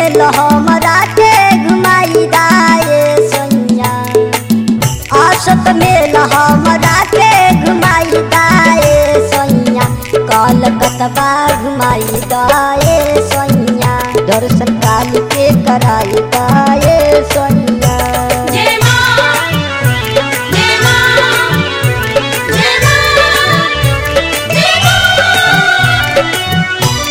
मेल हमरा के घुमाई दाए सैया आसत मेल हमरा के घुमाई दाए सैया कलकतबा घुमाई दाए सैया दर्शन काल के कराई दाए सैया जय मां जय मां जय मां जय मां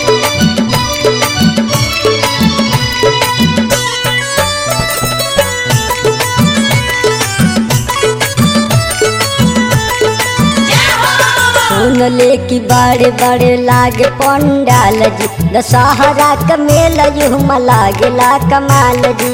सुन ले कि बड़े बड़े लागे पंडाल जी दशहरा का मेला युमा लागेला कमाल जी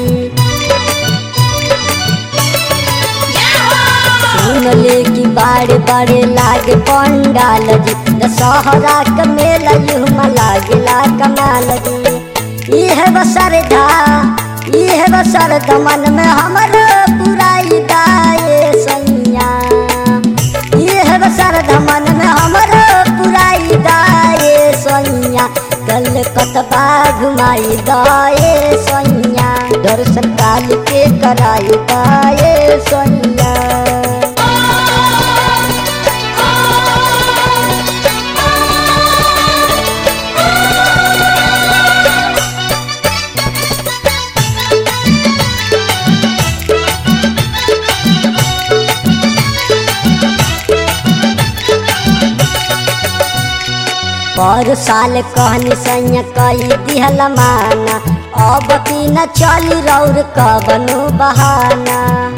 सुन ले कि बड़े बड़े लागे पंडाल जी दशहरा का मेला युमा लागेला कमाल जी इह बसरधा इह बसरधा मन में हमर पुराई दाए सैया इह बसरधा मन में हमर पुराई दाए सैया कल कतबा घुमाई दाए सैया दर्शन काल के कराई दाए सैया पर साल कहनी सैया कई दिहल माना अब की न चली रौर कबनो बहाना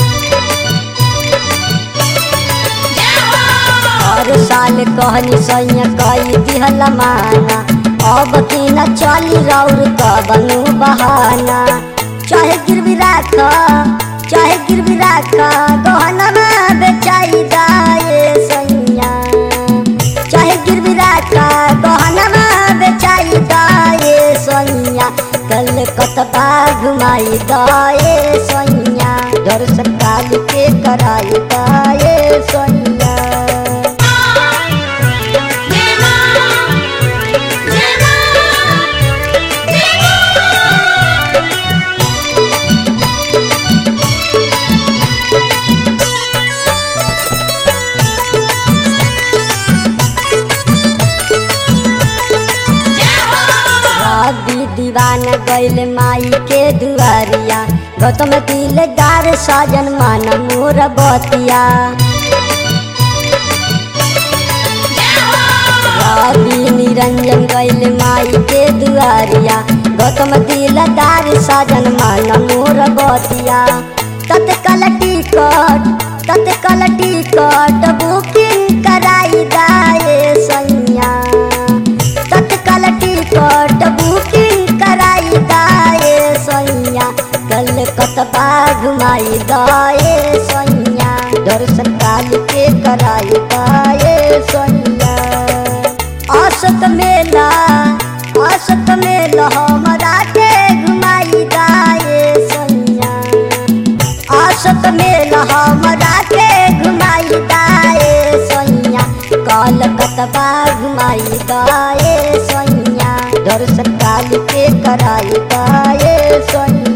हर साल कहनी सैया कई दिहल माना अब की न चली रौर कबनो बहाना चाहे गिरवी राख चाहे गिरवी राख गहना में बेचाई दाए सैया चाहे गिरवी राखा गहना बेचाई दाए सैया कल कतबा घुमाई दाए सैया दर्शन काल के कराई दाए सैया जय मां जय मां जय मां रवि दीवाना गैल माई के दुआरिया गौतम दिलदार साजन मान मोर बतिया रवि निरंजन गैल माई के दुआरिया गौतम दिलदार साजन मान मोर बतिया तत्काल टिकट तत्काल टिकट बुकिंग कराई दाए सैया तत्काल टिकट बुकिंग कराई दाए सैया कल कतबा घुमाई दाए सैया दर्शन काल के कराई दाए सैया असत मेला असत मेला हमरा के घुमाई दाए सैया असत मेला हमरा के घुमाई दाए सैया कल कतबा घुमाई दाए सैया दर्शन काल के कराई दाए सैया